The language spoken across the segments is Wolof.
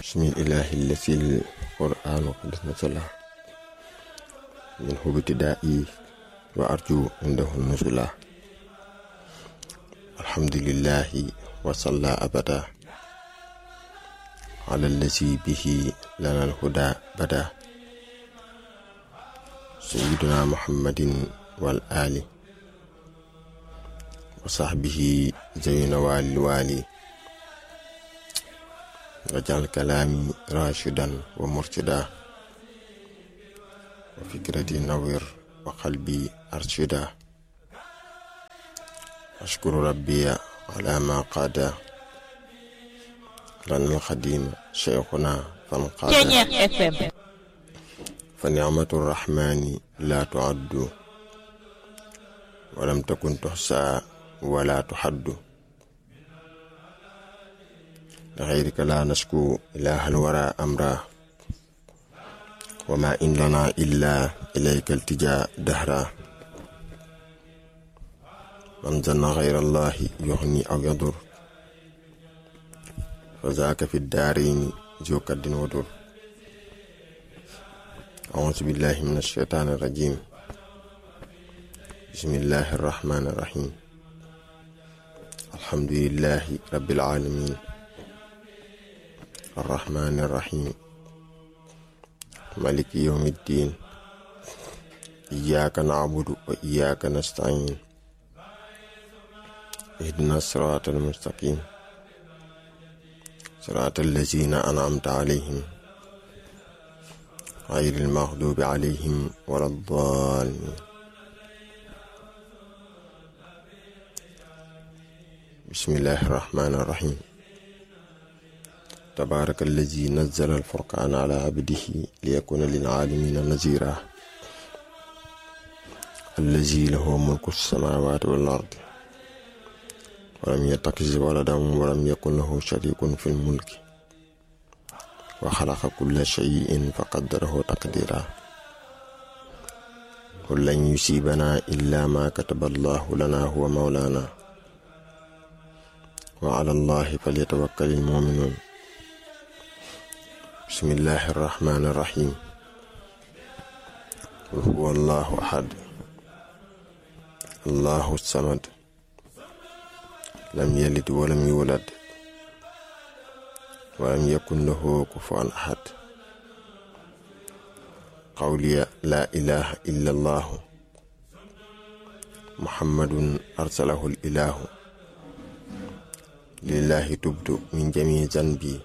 بسم الإله الذي القرآن قد نزل منه ابتدائي وأرجو عنده النزلا الحمد لله وصلى أبدا على الذي به لنا الهدى بدا سيدنا محمد والآل وصحبه زين والي الوالي واجعل كلامي راشدا ومرشدا وفكرتي نوير وقلبي أرشدا أشكر ربي على ما قاد لنا القديم شيخنا فانقاد فنعمة الرحمن لا تعد ولم تكن تحصى ولا تحد لغيرك لا نشكو إله الورى أمرا وما إن لنا إلا إليك التجاء دهرا من ظن غير الله يغني أو يضر فذاك في الدارين ذو كد ودر أعوذ بالله من الشيطان الرجيم بسم الله الرحمن الرحيم الحمد لله رب العالمين الرحمن الرحيم مالك يوم الدين إياك نعبد وإياك نستعين اهدنا الصراط المستقيم صراط الذين أنعمت عليهم غير المغضوب عليهم ولا الضالين بسم الله الرحمن الرحيم تبارك الذي نزل الفرقان على عبده ليكون للعالمين نذيرا الذي له ملك السماوات والأرض ولم يتخذ ولدا ولم يكن له شريك في الملك وخلق كل شيء فقدره تقديرا قل لن يصيبنا إلا ما كتب الله لنا هو مولانا وعلى الله فليتوكل المؤمنون بسم الله الرحمن الرحيم قل هو الله أحد الله الصمد لم يلد ولم يولد ولم يكن له كفوا أحد قولي لا إله إلا الله محمد أرسله الإله لله تبت من جميع ذنبي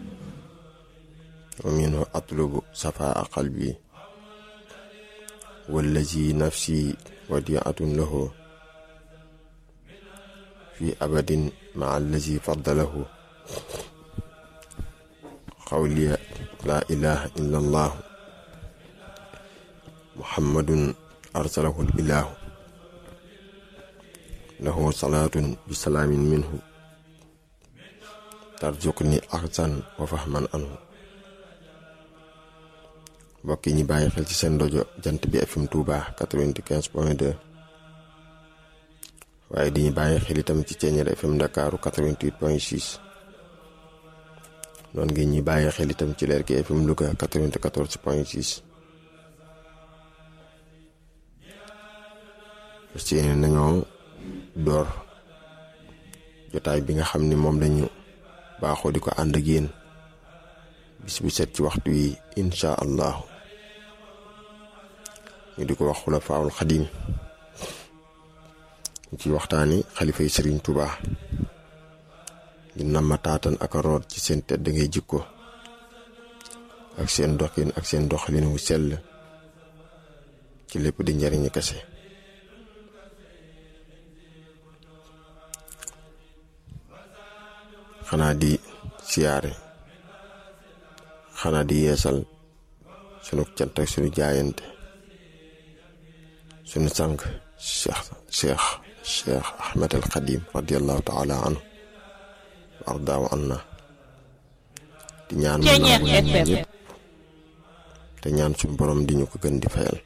ومنه أطلب صفاء قلبي والذي نفسي وديعة له في أبد مع الذي فضله قولي لا إله إلا الله محمد أرسله الإله له صلاة بسلام منه ترزقني أحسن وفهما عنه mbokk yi ñu bàyyi xel ci seen rajo jant bi FM Touba 95 point 2 waaye di ñu bàyyi xel itam ci Ceeñeer FM Ndakaaru 88 point 6 noonu ngeen ñi bàyyi xel itam ci leer gi FM Louga 94 point 6 parce que nañoo door jotaay bi nga xam ni moom lañu baaxoo di ko ànd ak yéen bis bu set ci waxtu yi incha allahu ñu di ko wax xulafaawul xadim ñu ci waxtaani xalifa yi sëriñ Tuuba di nama taatan ak root ci seen tedd ngay jikko ak seen doxin ak seen doxalin wu sell ci lépp di njariñu kese xanaa di siyaare xanaa di yeesal sunu cant ak sunu jaayante sunu sang cheikh cheikh cheikh ahmed al xadim radiallahu taala anhu ardaaw anna di ñaan mu nangu ñëpp te ñaan suñu borom di ñu ko gën di fayal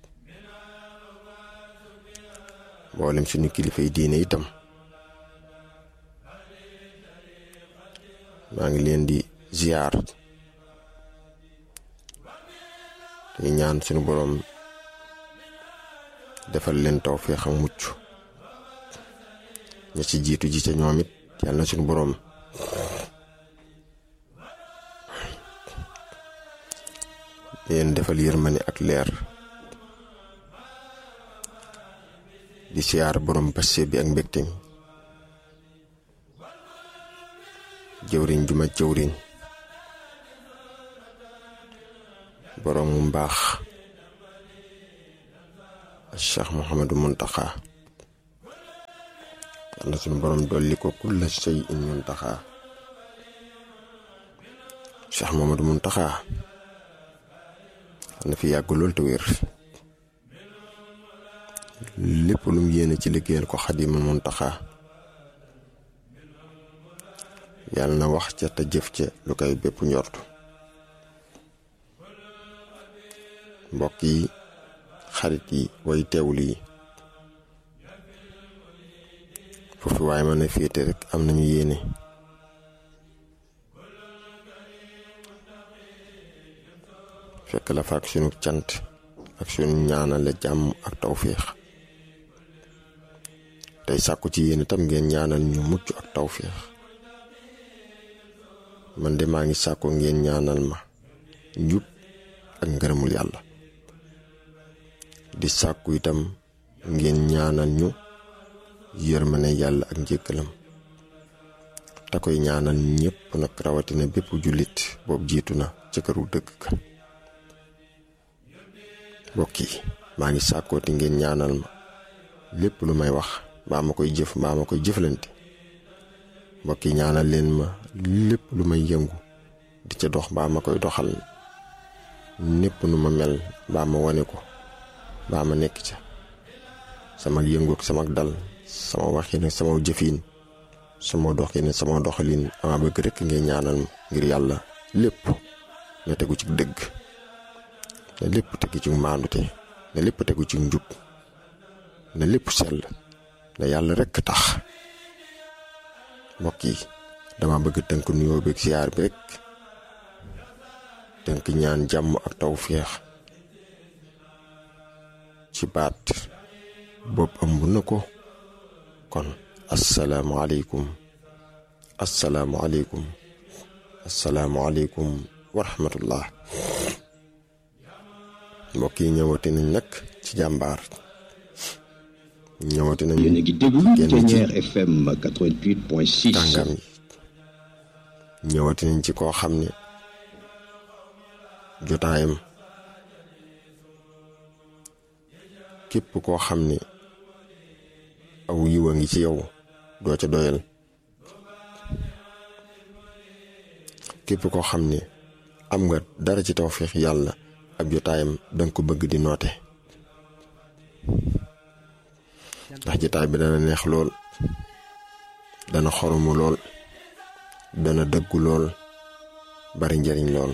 mboolem suñu kilifa yi diine itam maa ngi leen di ziyaar te ñaan suñu boroom defal leen tawfeex ak mucc ña ci jiitu ji ca ñoom it yàlla na suñu boroom leen defal yërmande ak leer di siyaar boroom passe bi ak mbégte mi jëwriñ ju ma jëwriñ boroom mu mbaax Cheikh Mouhamadou Muntaxa yal na suñu boroom dolli ko kulla shay in muntaxa Cheikh Mouhamadou Muntaxa na fi yàgg lool te wér lépp lu mu yéene ci liggéeyal ko Xaadimul Muntaxa yàlla na wax ca te jëf ca lu koy bépp njortu mbokk yi xarit yi way teewlu yi foofu waaye mën a féete rek am nañu yéene fekk la fa ak sunu cant ak sunu ñaanale jàmm ak tawféex tey sàkku ci yéen itam ngeen ñaanal ñu mucc ak tawféex man de maa ngi sàkku ngeen ñaanal ma njub ak ngërëmul yàlla di sàkku itam ngeen ñaanal ñu yërmane yàlla ak njëkkalam te koy ñaanal ñépp nag rawatina bépp jullit boobu jiitu na ca këru dëgg ka mbokk yi maa ngi sàkkooti ngeen ñaanal ma lépp lu may wax mbaa ma koy jëf mbaa ma koy jëflante mbokk yi ñaanal leen ma lépp lu may yëngu di ca dox mbaa ma koy doxal népp nu ma mel mbaa ma wane ko mbaa ma nekk ca sama yëngu ak sama dal sama waxin ak sama jëfin sama doxin sama doxalin ama bëgg rekk ngeen ñaanal ma ngir yàlla lépp na tegu ci dëgg na lépp tegu ci maandute na lépp tegu ci njub na lépp sell na yàlla rekk tax mbokk yi dama bëgg tënk nuyoo beeg siyaar bi rek tënk ñaan jàmm ak tawféex ci baat bopp ëmb na ko kon asalaamualeykum asalaamualeykum asalaamualeykum wa rahmatullah mbokk yi ñëwati nañ nag ci jàmbaar ñëwati nañ yéen a ngi déglu génn ci Ténière FM 88.6 tàngam yi ñëwati nañ ci koo xam ne jotaayam képp koo xam ne aw yiwa ngi ci yow doo ca doyal képp koo xam ne am nga dara ci tawféex yàlla ab jotaayam danga ko bëgg di noote ndax jotaay bi dana neex lool dana xoromu lool dana dëggu lool bari njariñ lool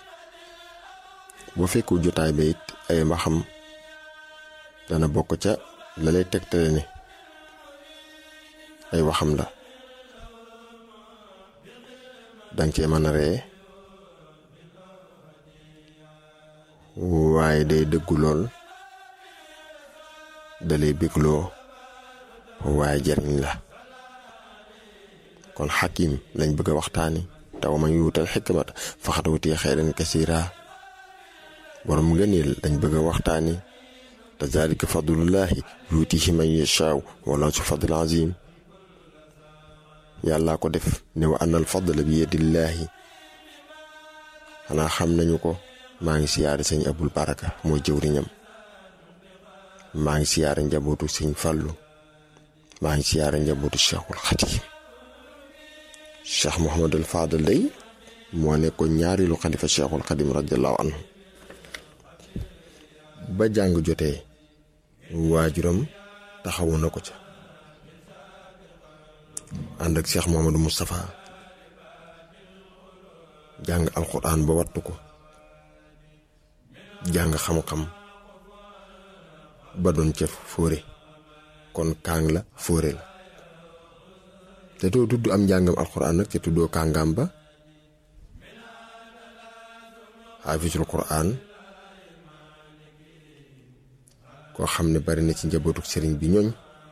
boo fekku jotaay ba it ay mbaxam dana bokk ca la lay tegtale ne ay waxam la danga cee mën a ree waaye day dëggu lool dalay bégloo waaye jariñ la kon xakim lañ bëgg a waxtaani taw ma yuutal xikmata faxat wuti xeyran kasira borom ngëneel lañ bëgg a waxtaani te zalika fadlullahi yuutihi man yashaaw wala su fadl azim yàllaa ko def ne wa anal fadla bi yadillaahi xanaa xam nañu ko maa ngi siyaare sëñ abul baraka mooy jëwriñam maa ngi siyaare njabootu sëñ fàllu maa ngi siyaare njabootu cheikhul xadim cheikh mohamadul fadal day moo nekkoon ñaareelu xalifa cheikhul xadim radiallahu anhu ba jàng jotee waajuram taxawu na ko ca ànd ak cheikh mohamadou moustapha jàng alquran ba wattu ko jàng xam-xam ba doon ca fóore kon kaang la fóore la te doo tudd am njàngam alquran nag te tuddoo kàngaam ba xaafisul quran koo xam ne bari na ci njabootu sëriñ bi ñooñ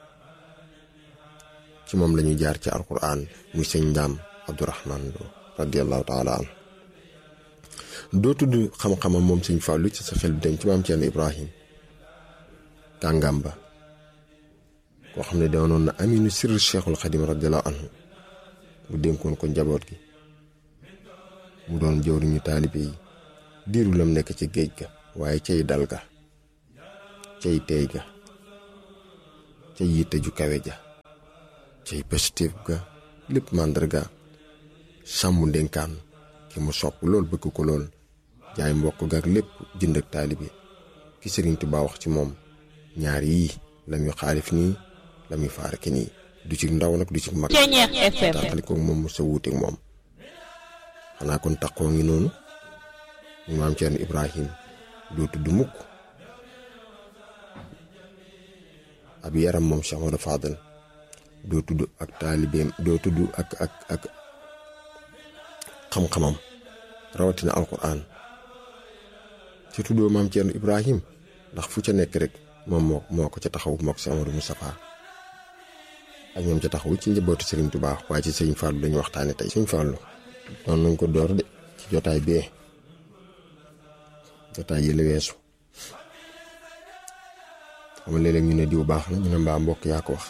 ci moom lañuy jaar ci alquran muy sëñ ndaam abdourahman lo radiallahu taala an doo tudd xam-xamam moom sëñ fàllu ci sa xel bi dem ci maam Ceerno ibrahim kàngam ba koo xam ne doonoon na aminu sirr cheikhul xadim radiallahu anhu mu dénkoon ko njaboot gi mu doon jëwriñu taalibe yi diiru lam nekk ci géej ga waaye cay dal ga cay tey ga cay yitte ju kawe ja cay positif ga lépp màndarga sàmm ndénkaan ki mu sopp lool bëgg ko lool jaay mbokk ga ak lépp jënd ak taalibe ki Sëriñ Tuubaa wax ci moom ñaar yii la muy xaalif nii la muy faaraki nii du ci ndaw nag du ci mag tàqali ko moom mu sa wuuteeg moom xanaa kon taqoo ngi noonu mu maam Ceerno Ibrahim doo tudd mukk ab yaram moom Cheikh Modou Fadal doo tudd ak taalibeem doo tudd ak ak ak xam-xamam rawatina alquran ci tuddoo maam Ceerno Ibrahim ndax fu ca nekk rek moom moo moo ko ca taxaw moo ko Cheikh Modou Moustapha ak ñoom ca taxaw ci njabootu Serigne Touba waaye ci Serigne Fallou lañu waxtaane tey Serigne Fallou doon nañ ko door de ci jotaay bee jotaay yi la weesu xam léeg-léeg ñu ne diw baax na ñu ne mbaa mbokk yaa ko wax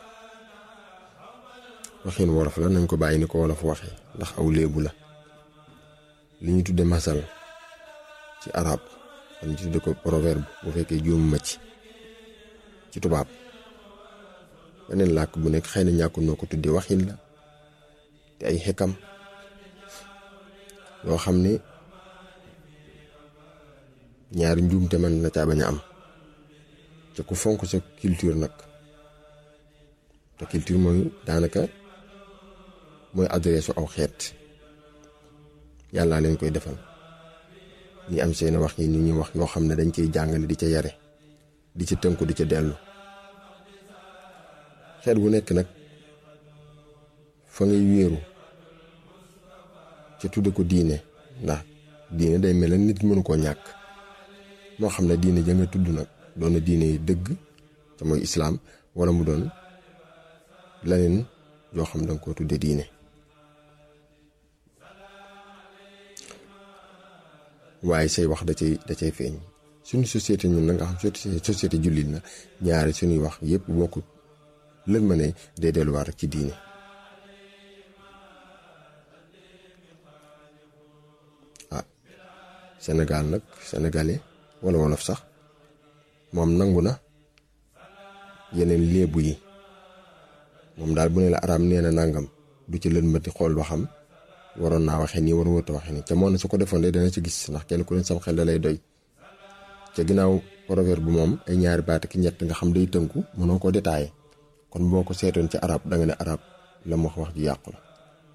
waxin wolof la nañ ko bàyyi ni ko wolof waxee ndax aw léebu la li ñu tudde masal ci arab wala ñu tudde ko proverbe bu fekkee juum ma ci ci tubaab beneen làkk bu nekk xëy na ñàkkul noo ko tuddee waxin la te ay xekkam yoo xam ne ñaari njuumte mën na caa bañ a am te ku fonk sa culture nag te culture mooy daanaka mooy adresse aw xeet yàllaa leen koy defal ñi am seen wax yi ni ñuy wax yoo xam ne dañ ciy jàngale di ca yare di ca tënku di ca dellu xeet wu nekk nag fa ngay wéeru ca tudde ko diine ndax diine day mel nit mënu koo ñàkk moo xam ne diine ja nga tudd nag doon na diine yi dëgg te mooy islaam wala mu doon leneen yoo xam danga koo tudde diine waaye say wax da cay da cay feeñ suñu société ñun nag nga xam société jullit na ñaari suñuy wax yépp bokku lën ma ne day delluwaat rek ci diine ah Sénégal nag sénégalais wala wolof sax moom nangu na yeneen léebu yi moom daal bu ne la araam nee na nangam du ci lën mati xool waxam waroon naa waxee nii war wërta waxee nii ca moo ne su ko defoon de dana ci gis ndax kenn ku ne sam xel da lay doy ca ginnaaw proverbe bu moom ay ñaari baat ki ñett nga xam day tënku mënoo ko détaillé kon boo ko seetoon ci arab da nga ne arab la mu wax wax ji yàqu la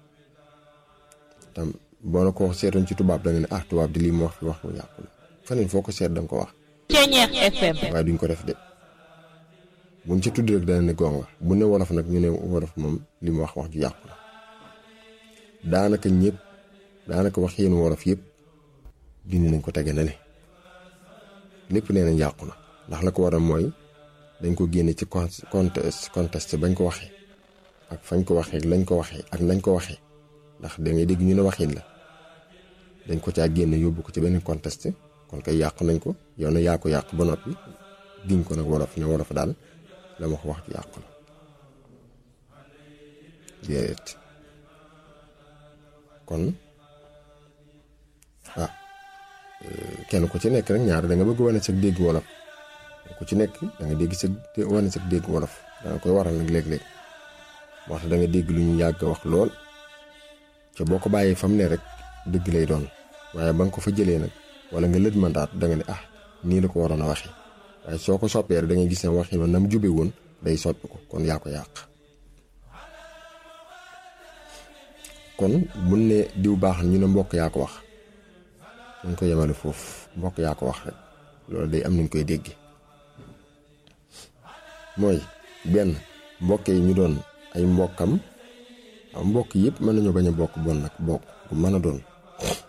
tam boo na ko seetoon ci tubaab da nga ne ah tubaab di lii mu wax fi wax mu yàqu la feneen foo ko seet da nga ko wax waaye duñ ko def de buñ ci tudd rek dana ne gonga bu ne wolof nag ñu ne wolof moom li mu wax wax ju yàqu la daanaka ñëpp daanaka wax yéen wolof yëpp dindi nañ ko tege na le lépp nee nañ yàqu na ndax la ko waral mooy dañ ko génne ci contexte contexte bañ ko waxee ak fañ ko waxee lañ ko waxee ak nañ ko waxee ndax da ngay dégg ñu ne waxin la dañ ko caa génne yóbbu ko ci benn contexte kon kay yàqu nañ ko yow na yaa ko yàq ba noppi giñ ko nag wolof ne wolof daal la ma ko wax ju yàqu la déedéet kon ah kenn ku ci nekk rek ñaar da nga bëgg wane sa dégg wolof ku ci nekk da nga dégg sa wane sa dégg wolof da nga koy waral nag léeg-léeg waxta da nga dégg lu ñu yàgg wax lool ca boo ko bàyyee fam ne rek dëgg lay doon waaye ba nga ko fa jëlee nag wala nga lët mandaat da nga ne ah nii la ko waroon a waxee waaye soo ko soppee rek da ngay gis ne waxi noonu na mu jube woon day soppi ko kon yaa ko yàq kon mun ne diw baax na ñu ne mbokk yaa ko wax dañ ko yemale foofu mbokk yaa ko wax rek loolu day am nañ koy dégg mooy benn mbokk yi ñu doon ay mbokkam am mbokk yëpp mën nañoo bañ a bokk bon nag bokk bu mën a doon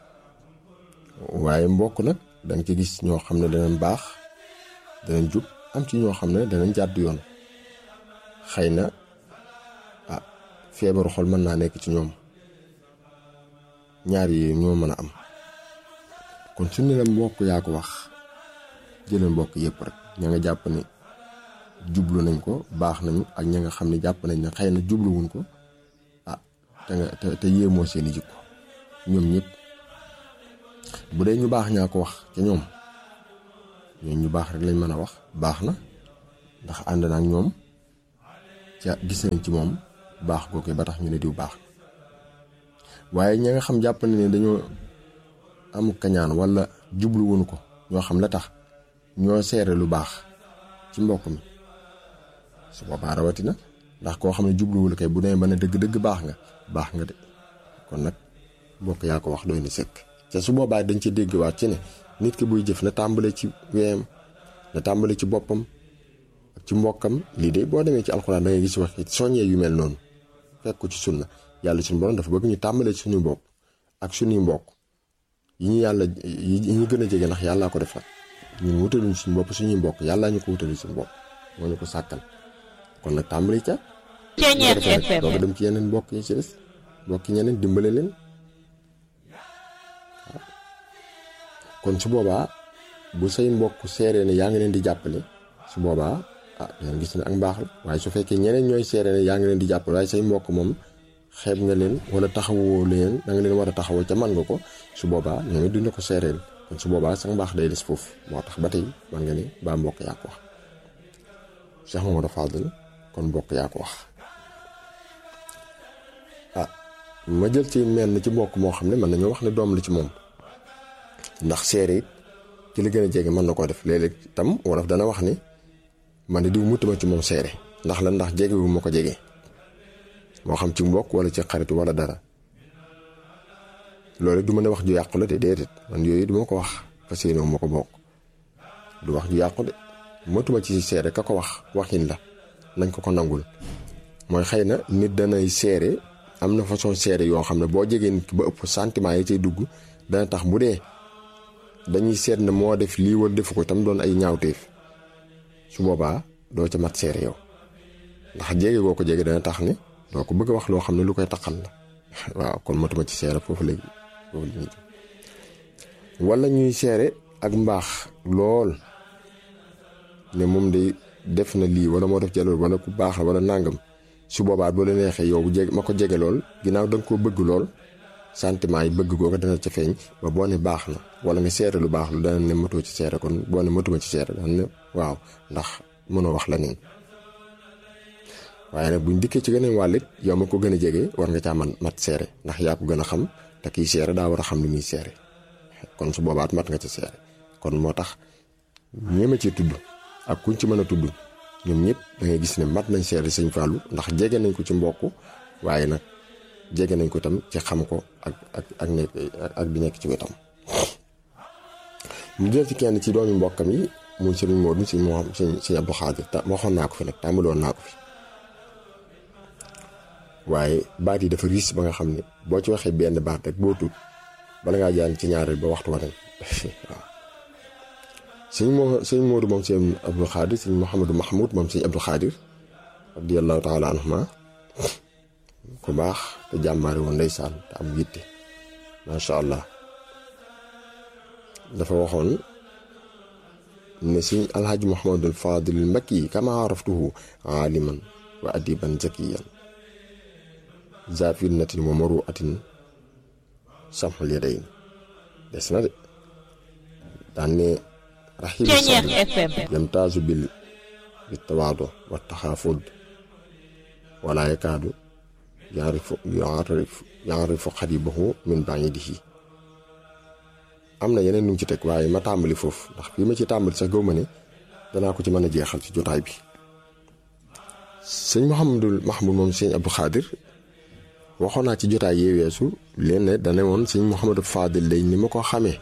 waaye mbokk nag danga ci gis ñoo xam ne danañ baax danañ jub am ci ñoo xam ne danañ jàdd yoon xëy na ah feebaru xol mën naa nekk ci ñoom ñaar yi ñoo mën a am kon su ne la mbokk yaa ko wax jëlee mbokk yëpp rek ña nga jàpp ne jublu nañ ko baax nañu ak ña nga xam ne jàpp nañ ne xëy na jubluwuñ ko ah te nga te te yéemoo seeni jikko ñoom ñëpp bu dee ñu baax ñaa ko wax ca ñoom ñooñu ñu baax rek lañ mën a wax baax na ndax ànd na ak ñoom ca gis nañ ci moom baax googu ba tax ñu ne diw baax waaye ña nga xam jàpp ne ne dañoo amu kañaan wala jubluwuñ ko ñoo xam la tax ñoo seere lu baax ci mbokk mi su boobaa rawatina ndax koo xam ne jubluwul kay bu nee ba ne dëgg-dëgg baax nga baax nga de kon nag mbokk yaa ko wax doy na sëkk te su boobaa dañ ci dégg waat ci ne nit ki buy jëf na tàmbale ci weyam na tàmbale ci boppam ak ci mbokkam lii de boo demee ci alxuraan da ngay gis wax soññee yu mel noonu fekk ko ci sunna yàlla suñu borom dafa bëgg ñu tàmbalee ci suñu bopp ak suñuy mbokk yi ñu yàlla yi ñu gën a jege ndax yàllaa ko def nag ñun wutaluñ suñu bopp suñuy mbokk yàllaa ñu ko wutali suñu bopp moo ñu ko sàkkal kon nag tàmbali ca Ceeñeer FM doo ko dem ci yeneen mbokk yi ci des mbokk yi ñeneen dimbale leen kon su boobaa bu say mbokk seeree ne yaa ngi leen di jàppale su boobaa ah dangeen gis ne ak mbaax la waaye su fekkee ñeneen ñooy seeree ne yaa ngi leen di jàppale waaye say mbokk moom xeeb nga leen wala taxawoo leen da nga leen war a taxawoo ca man nga ko su boobaa ñoom it duñ la ko seereel kon su boobaa sax mbaax day des foofu moo tax ba tey man nga ne baa mbokk yaa ko wax Cheikh Mamadou Fadel kon mbokk yaa ko wax ah ma jël ci menn ci mbokk moo xam ne mën nañoo wax ne doom la ci moom ndax seere it ci li gën a jege mën na koo def léeg-léeg tam wolof dana wax ni man de diw mutuma ci moom seere ndax la ndax jege wu ma ko jege moo xam ci mbokk wala ci xarit wala dara loolu du mën a wax ju yàqu la de déedéet man yooyu du ma ko wax fas yéene wu ma ko bokk du wax ju yàqu de matuma ci seere ka ko wax waxin la nañ ko ko nangul mooy xëy na nit danay seere am na façon seere yoo xam ne boo jegee nit ki ba ëpp sentiment yi cay dugg dana tax bu dee dañuy seet ne moo def lii wala defu ko tam doon ay ñaawteef su boobaa doo ca mat seere yow ndax jege goo ko jege dana tax ne doo ko bëgg a wax loo xam ne lu koy taxal la waaw kon matuma ci seere foofu léegi foofu la ñuy wala ñuy seere ak mbaax lool ne moom de def na lii wala moo def jalool wala ku baax la wala nàngam su boobaa boo la neexee yow bu jege ma ko jege lool ginnaaw da nga koo bëgg lool sentiment yi bëgg googu dana ca feeñ ba boo ne baax na wala nga seere lu baax lu dana ne matoo ci seere kon boo ne matuma ci seere dana ne waaw ndax mënoo wax la neen waaye nag buñ dikkee ci geneen wàll it yow ma ko gën a jege war nga caa man mat seere ndax yaa ko gën a xam te kiy seere daa war a xam li muy seere kon su boobaat mat nga ci seere kon moo tax ñeema ci tudd ak kuñ ci mën a tudd ñoom ñëpp da ngay gis ne mat nañ seere sëñ Fallou ndax jege nañ ko ci mbokk waaye nag jege nañ ko tam ci xam ko ak ak ak nekk ak di nekk ci wetam mu jël ci kenn ci doomi mbokkam yi muy sëriñ Modou si moo xam sëñ Abdou Khadir ta waxoon naa ko fi nag tàmbaloon naa ko fi waaye baat yi dafa riis ba nga xam ne boo ci waxee benn baat rek boo tuut bala ngaa jaan ci ñaareel ba waxtu wa dem waaw sëñ moo sëñ Modou moom sëñ Abdou Khadir sëñ Mouhamadou Mahmoud moom sëñ Abdou Khadir radiyallahu taala anhuma ku baax te jàmbaare woon ndeysaan te am yitte macha allah dafa waxoon ne sëñ alhaji Mouhamadul Fadil al Makki kama araftuhu aaliman wa adiban zakiyan zafirnatin wa maru atin samxul yadayn des na de daan ne raxibu Ceeñeer sabr FM yamtaazu bil بالتواضع والتخافض ولا يكاد يعرف يعرف يعرف قريبه من بعيده am na yeneen nu mu ci teg waaye ma tàmbali foofu ndax fii ma ci tàmbali sax gëw ma ne danaa ko ci mën a jeexal ci jotaay bi sëñ Mouhamadul Mahmoud moom sëñ Abdou Khadir waxoon naa ci jotaay yee weesu leen ne dane woon sëñ Mouhamadou Fadil lay ni ma ko xamee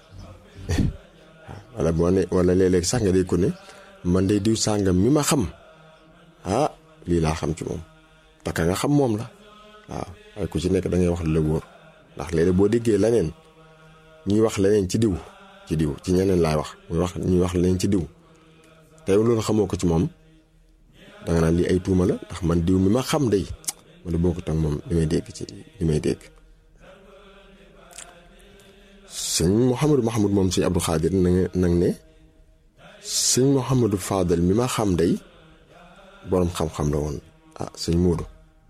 wala boo ne wala léeg-léeg sax nga dégg ko ne man de diw sàngam mi ma xam ah lii laa xam ci moom taka nga xam moom la waaw waaye ku ci nekk da ngay wax lu la wóor ndax léeg-léeg boo déggee leneen ñuy wax leneen ci diw ci diw ci ñeneen laay wax muy wax ñuy wax leneen ci diw te yow loolu xamoo ko ci moom danga naan lii ay tuuma la ndax man diw mi ma xam day wala bokkut ak moom li may dégg ci li may dégg sëñ Mouhamadou Mahmoud moom sëñ Abdou Khadir na nag ne sëñ Mouhamadou Fadal mi ma xam day boroom xam-xam la woon ah sëñ Moodu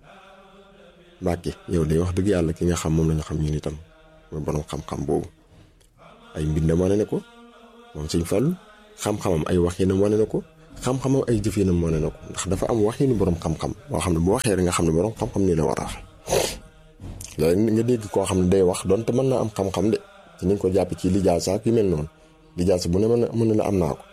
Mbàkke yow day wax dëgg yàlla ki nga xam moom la ñu xam ñun itam mooy boroom xam-xam boobu ay mbindam wane ne ko moom sëñ Fallu xam-xamam ay waxinam wane na ko xam-xamam ay jëfinam wane na ko ndax dafa am waxinu boroom xam-xam boo xam ne bu waxee rek nga xam ne boroom xam-xam nii la war a waxee léegi nga dégg koo xam ne day wax donte mën naa am xam-xam de ci ni nga ko jàpp ci lijaasa ak yu mel noonu lijaasa bu ne mën mën na la am naa ko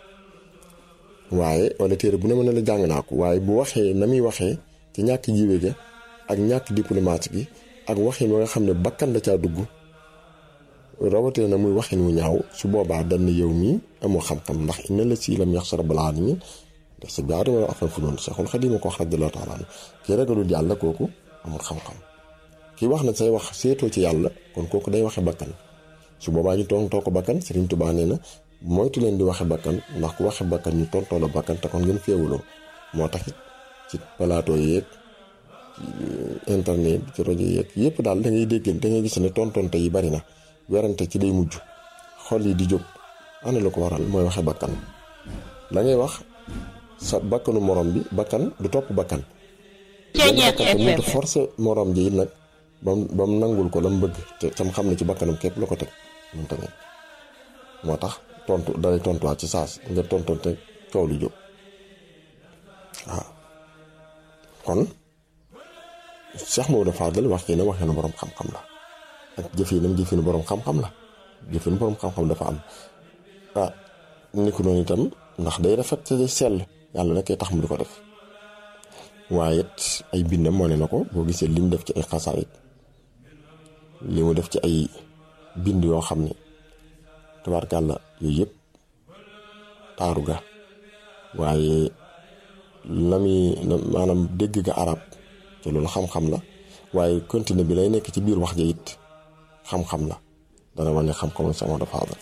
waaye wala téere bu ne mën na la jàng naa ko waaye bu waxee na muy waxee ci ñàkk jiwe ga ak ñàkk diplomate gi ak waxin wa nga xam ne bakkan la caa dugg rawatee na muy waxin wu ñaaw su boobaa dañ ne yow mii amoo xam-xam ndax inna la si lam yaxsa rabbal alamin def sa biaari wala afan fu noonu Seexul Xadiim ko wax radiyallaahu taala anhu kii ragalul yàlla kooku amul xam-xam kii wax na say wax seetoo ci yàlla kon kooku day waxe bakkan su boobaa ñu tontoo ko bakkan Sëriñ Tuubaa nee na moytu leen di waxe bakkan ndax ku waxe bakkan ñu tontoo la bakkan te kon ngeen féewuloo moo tax it ci plateau yeeg internet ci rajo yeeg yëpp daal da ngay dégg da ngay gis ne tontonte yi bari na werante ci day mujj xol yi di jóg ana la ko waral mooy waxe bakkan la ngay wax sa bakkanu morom bi bakkan du topp bakkan mënta forcé morom ji it nag bam ba mu nangul ko la mu bëgg te tam xam ne ci bakkanam képp la ko teg moom tamit moo tax tontu dalay tontuwaat ci saas nga tontonte coow lu jóg waaw kon Cheikh Maodo Fadal wax kii ne waxee na borom xam-xam la ak jëfinam jëfinu borom xam-xam la jëfinu borom xam-xam dafa am ah ni ko noonu itam ndax day rafet te day sell yàlla na koy tax mu di ko def waaye it ay bindam moo ne na ko boo gisee li mu def ci ay xasaayit li mu def ci ay bind yoo xam ne tabaarkàlla yooyu yëpp taaru ga waaye la muy maanaam dégg ga arab te loolu xam-xam la waaye continue bi lay nekk ci biir wax ja it xam-xam la dana wane xam-xamam Cheikh Maodo Fadal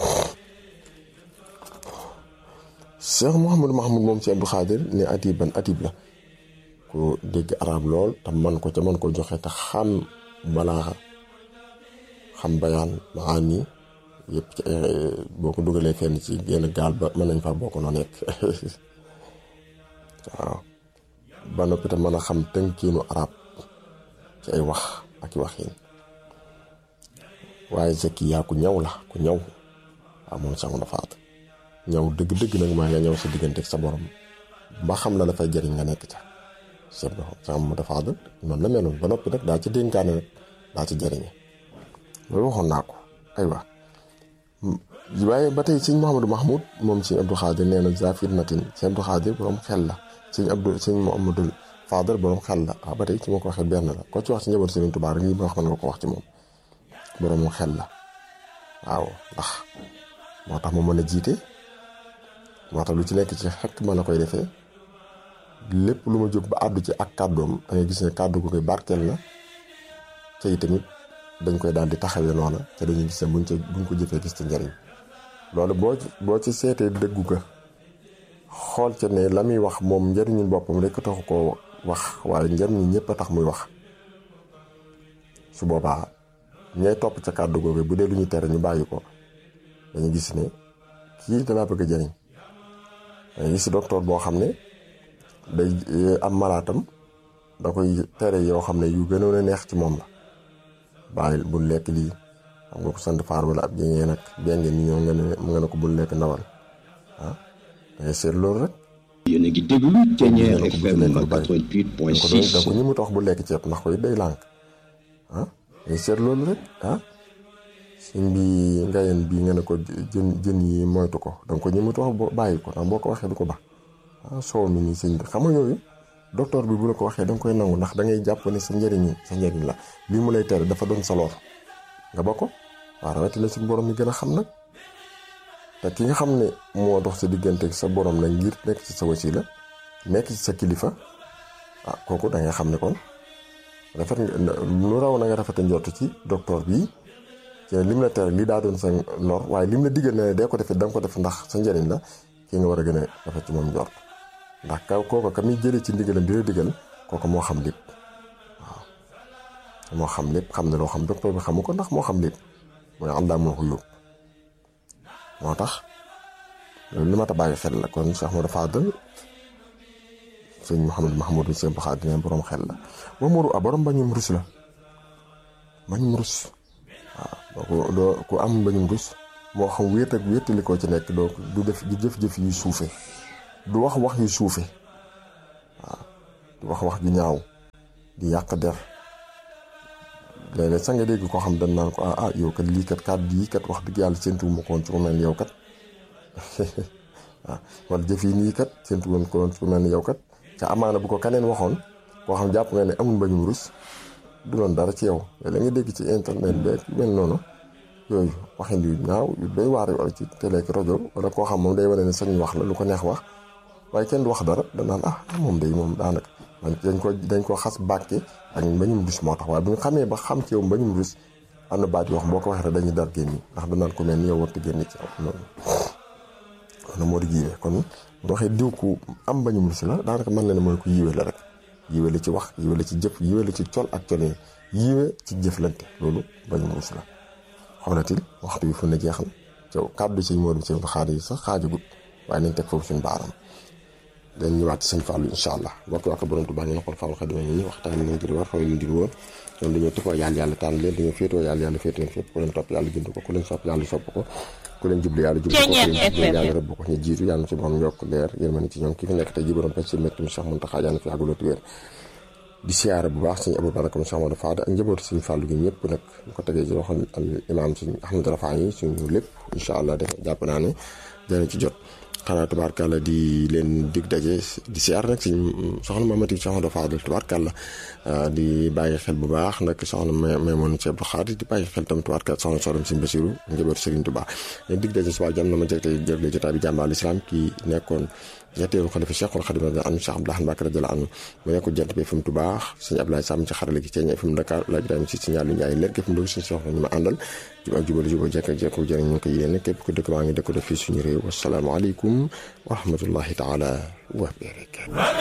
Cheikh Mouhamadou Mahmoud moom ci Abdou Khadir ne atiban atib la ku dégg arab lool te man ko ca man ko joxe te xam balaa xam bayaan maani yëpp ci boo ko dugalee fenn ci genn gaal ba mën nañ faa bokk noo nekk waaw ba noppi te mën a xam tënkiinu arab ci ay wax ak i waxin waaye zeki yaa ku ñaw la ku ñaw waaw moom sax dafa at ñaw dëgg-dëgg nag maa nga ñaw sa diggante ak sa borom ba xam la dafay jëriñ nga nekk ca seet ba sax mu dafa at noonu la meloon ba noppi nag daa ci dénkaane nag daa ci jëriñe loolu waxoon naa ko aywa waaye ba tey sëñ Mouhamadou Mahmoud moom sëñ Abdou Khadir nee na zafir natin sëñ Abdou Khadir borom xel la sëñ Abdou sëñ Mouhamadou Fadal borom xel la waaw ba tey ci ma ko waxee benn la ko ci wax ci njaboot Sëriñ Tuubaa rek lii ma wax mën nga ko wax ci moom borom xel la waaw ndax moo tax mu mën a jiite moo tax lu ci nekk ci xekk ma la koy defee lépp lu ma jóg ba àddu ci ak kàddoom da ngay gis ne kàddu gu koy barkeel na te tamit dañ koy daal di taxawee noona te dañuy gis ne buñ ca buñ ko jëfee gis ci njariñ loolu boo boo ci seetee dëggu ga xool ca ne la muy wax moom njariñu boppam rek taxu koo wax waaye njariñu ñëpp a tax muy wax su boobaa ñay topp ca kàddu googu bu dee lu ñu tere ñu bàyyi ko dañu gis ne kii dalaa bëgg a jariñ dañu gis docteur boo xam ne day am malaatam da koy tere yoo xam ne yu gënoon a neex ci moom la bàyyi bul lekk lii xam nga ko sant faar wala ab jëngee nag benn ni ñoo nga ne nga ne ko bul lekk ndawal ah dangay seet loolu rek. yéen a ngi déglu Thiéniere FM ko da ko 88.6 ñi mu tax bu lekk ceeb ndax koy day lànk ah dangay seet loolu rek ah sëñ bi ngayen bi nga ne ko jën jën yi moytu ko danga ko ñi mu tax bàyyi ko ndax boo ko waxee du ko baax ah soow mi nii sëñ bi xam nga yooyu docteur bi bu la ko waxee danga koy nangu ndax dangay jàpp ne sa njëriñ sa njëriñ la lii mu lay tere dafa doon sa lor nga ba ko waaw rawatina suñu borom mi gën a xam nag te ki nga xam ne moo dox sa diggante ak sa borom nag ngir nekk ci sa wasila nekk ci sa kilifa ah kooku da ngay xam ne kon rafet nga lu raw na nga rafet a njort ci docteur bi ci lim la tere lii daa doon sa lor waaye lim la diggal ne dee ko defee da nga ko def ndax sa njëriñ la ki nga war a gën a rafet ci moom njort ndax kaw kooka ka muy jëlee ci ndigalam di la digal kooka moo xam lépp waaw moo xam lépp xam ne loo xam docteur bi xamu ko ndax moo xam lépp mooy Allah moo ko yóbbu moo tax loolu li ma ta bàyyi xel la kon Cheikh Ahmadou Fadal sëñ Mouhamadou Mahmoud bi sëñ Baxaat dina borom xel la Mamadou a borom bañum rus la bañum rus waaw doo ku am bañum rus moo xam wéet ak wéetali koo ci nekk doo du def du jëf-jëf yu suufe du wax wax yu suufe waaw du wax wax ju ñaaw di yàq der léeg-léeg sax nga dégg koo xam dañ naan ko ah ah yow kat lii kat kàddu yi kat wax dëgg yàlla séntu mu ko woon ci ku mel ni yow kat waaw wala jëf yi nii kat séntu woon ko woon ci ku mel ni yow kat ca amaana bu ko kaneen waxoon koo xam jàpp nga ne amul mbañum rus du doon dara ci yow léeg nga dégg ci internet beeg mel noonu yooyu waxin yu ñaaw yu doy waar wala ci télé ak rajo wala koo xam moom day wane ne sañ wax la lu ko neex wax waaye kenn du wax dara danaan ah moom day moom daanaka man dañ ko dañ ko xas bàkke ak mbañum rus moo tax waaye bu ñu xamee ba xam ci yow mbañum rus am na baat yoo xam boo ko waxee rek dañuy dar génn ndax danaan ko mel ni yow warta génn ci yow noonu noonu moo di yiwee kon bu waxee diw ku am mbañum rus la daanaka mën na ne mooy ku yiwee la rek yiwee la ci wax yiwee la ci jëf yiwee la ci col ak colin yiwee ci jëflante loolu mbañum rus la xoolatil waxtu bi fu ne jeexal caw kàddu sëñ Modou sëñ xaar yi sax xaajagut waaye nañ teg foofu suñu baaram dañ ñëwaat ci sëñ Fallou incha allah bokk waa ko borom Tuubaa ñu xool Fallou Xadim ñi waxtaan leen ngir war xooy leen di woon ñoom dañoo tëfoo yàlla yàlla tànn leen dañoo féetoo yàlla yàlla féetoo fépp ku leen topp yàlla jënd ko ku leen sopp yàlla sopp ko ku leen jublu yàlla jublu ko ku leen jublu yàlla rëbb ko ñu jiitu yàlla ci borom yokk leer yërmande ci ñoom ki fi nekk tey ji borom pes si métti mi Cheikh Mountakha yàlla fi yàgg loolu wér di siyaara bu baax sëñ Abou Baraka Cheikh Amadou Fada ak njabootu sëñ Fallou gi ñëpp nag ñu ko tegee ci loxo al imaam sëñ Ahmad Rafa yi suñu lépp incha allah def jàpp naa ne dana ci jot xanaa tubaarkàlla di leen dig daje di siyaar nag sëñ soxna Mamati Cheikh Amadou Fada tubaarkàlla di bàyyi xel bu baax nag soxna Maymoon ci Abdou Khadir di bàyyi xel tam tubaarkàlla soxna Sorom sëñ Basiru njabootu Serigne Touba leen dig daje subaa jàmm na ma jëg tey jëgle jotaay bi jàmbaal islam kii nekkoon ñetteelu xalifa Cheikhul Khadim radiyallahu anhu Cheikh Abdoulaye Mbacke radiyallahu anhu mu nekk jant bi FM Touba sëñ Abdoulaye Sam ci xarale gi ci FM Dakar la Ibrahima si signal lu Njaay leer gi FM Louga suñu soxla ñu ma àndal jub ak jubal jubal jekk ak jekk jëriñ ñu ko yéene képp ku dëkk maa ngi dëkk def fii suñu réew wasalaamaaleykum wa rahmatullahi taala wa barakatuh